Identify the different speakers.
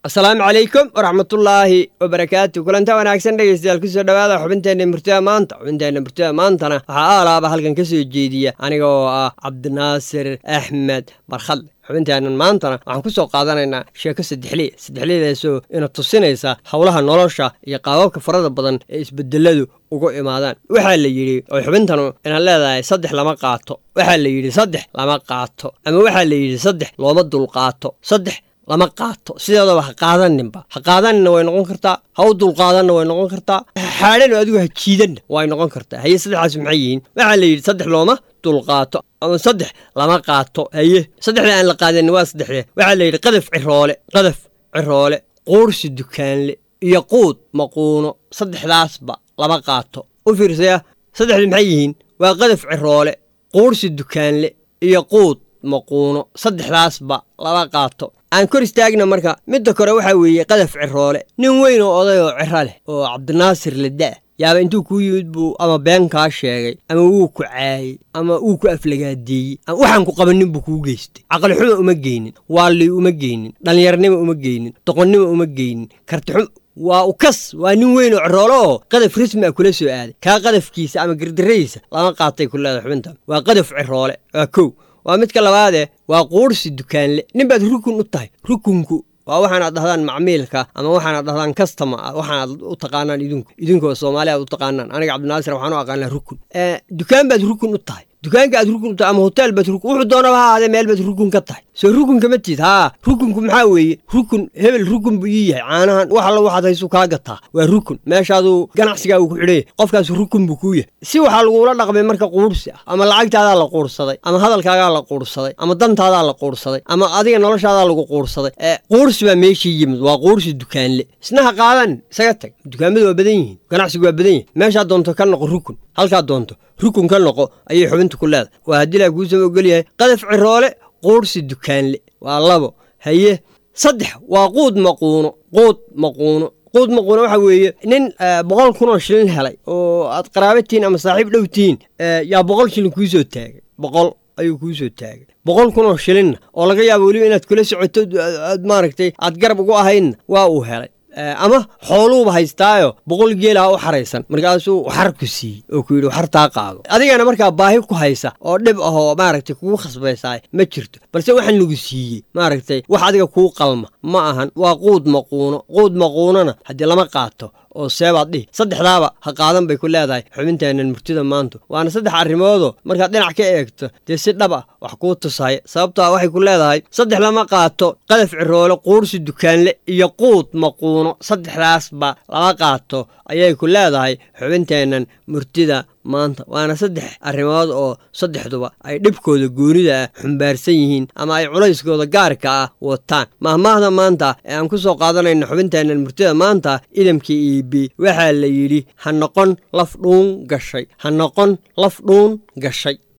Speaker 1: asalaamu calaykum waraxmatullaahi wabarakaatu kulanta wanaagsan dhegeystayaal kusoo dhowaada xubinteenna murtida maanta xubinteenna murtida maantana waxaa aalaaba halkan ka soo jeediya aniga oo ah cabdinaasir axmed barkhadle xubinteennan maantana waxaan ku soo qaadanaynaa sheeko saddexliya saddexliyadaasoo ina tusinaysa howlaha nolosha iyo qaababka farada badan ee isbedeladu ugu imaadaan waxaa la yidhi oo xubintanu ina leedahay saddex lama qaato waxaa la yidhi saddex lama qaato ama waxaa la yidhi saddex looma dulqaato saddex lama qaato sideedaba ha qaadaninba ha qaadanina way noqon kartaa ha u dulqaadanna way noqon kartaa xaadhan oo adigu ha jiidanna way noqon kartaa haye saddexdaas maxay yihiin waxaa la yidhi saddex looma dulqaato ama saddex lama qaato haye saddexda aan la qaadanin waa saddexdee waxaa la yidhi qadaf ciroole qadaf ciroole quursi dukaanle iyo quud maquuno saddexdaasba lama qaato u fiirsaya saddexda maxay yihiin waa qadaf ciroole quursi dukaanle iyo quud maquuno saddexdaasba lama qaato aan kor istaagna marka midda kore waxaa weeye qadaf ciroole nin weyn oo oday oo ciro leh oo cabdinaasir ladda yaaba intuu kuu yimid buu ama been kaa sheegay ama wuu ku caayey ama wuu ku aflagaadeeyey ama waxaan ku qabanin buu kuu geystay caqlixuma uma geynin waalli uma geynin dhallinyarnimo uma geynin doqonnimo uma geynin kartixum waa u kas waa nin weyn oo ciroolo oo qadaf rasmi a kula soo aaday kaa qadafkiisa ama gardaradiisa lama qaatay ku leedahay xubintan waa qadaf ciroole waa kow waa midka labaadee waa quursi dukaanle nin baad rukun u tahay rukunku waa waxaanaad dhahdaan macmiilka ama waxaanaad dhahdaan kastama ah waxaanaad u taqaanaan idinku idinkoo soomaali aad u taqaanaan aniga cabdinaasir waxaan u aqaanaa rukun dukaan baad rukun u tahay dukaanka aad rukun u tahay ama hotel baad rukun wuxuu doonaba ha ahaadee meel baad rukun ka tahay soo rukun kama tiid haa rukunku maxaa weeye rukun hebel rukun buu ii yahay caanahan wax alla waxaad haysu kaa gataa waa rukun meeshaaduu ganacsigaa uu ku xidhanya qofkaas rukun buu kuu yahay si waxaa lagula dhaqmay marka quursi ah ama lacagtaadaa la quursaday ama hadalkaagaa la quursaday ama dantaadaa la quursaday ama adiga noloshaadaa lagu quursaday quursi baa meeshii yimid waa quursi dukaanle isna ha qaadan isaga tag dukaamadu waa badan yihiin ganacsigu waa badan yihin meeshaa doonto ka noqo rukun halkaa doonto rukun ka noqo ayay xubinta ku leedahay waa haddii laa kuusama ogolyahay qadaf ciroole quursi dukaanle waa labo haye saddex waa quud maquuno quud maquuno quud maquuno waxa weeye nin boqol kunoo shilin helay oo aad qaraabatiin ama saaxiib dhow tihiin yaa boqol shilin kuu soo taagay boqol ayuu kuu soo taagay boqol kunoo shilinna oo laga yaabo weliba inaad kula socoto aad maaragtay aad garab ugu ahaydna waa uu helay ama xooluuba haystaayo boqol geelaha u xaraysan markaasuu waxar ku siiyey oo ku yidhi waxartaa qaado adigana markaa baahi ku haysa oo dhib ahoo maaragtay kugu khasbaysaay ma jirto balse waxaan lagu siiyey maaragtay wax adiga kuu qalma ma ahan waa quud maquuno quud maquunona haddii lama qaato oo seebaad dhihi saddexdaaba ha qaadan bay ku leedahay xubinteennan murtida maanta waana saddex arrimoodoo markaad dhinac ka eegto dee si dhab ah wax kuu tusaya sababtoa waxay ku leedahay saddex lama qaato qadaf ciroole quursi dukaanle iyo quud maquuno saddexdaasba lama qaato ayay ku leedahay xubinteennan murtida maanta waana saddex arrimood oo saddexduba ay dhibkooda goonida ah xumbaarsan yihiin ama ay culayskooda gaarka ah wataan mahmaahda maanta ee aan ku soo qaadanayno xubinteennan murtida maanta idamkii iibi waxaa la yidhi ha noqon laf dhuun gashay ha noqon laf dhuun gashay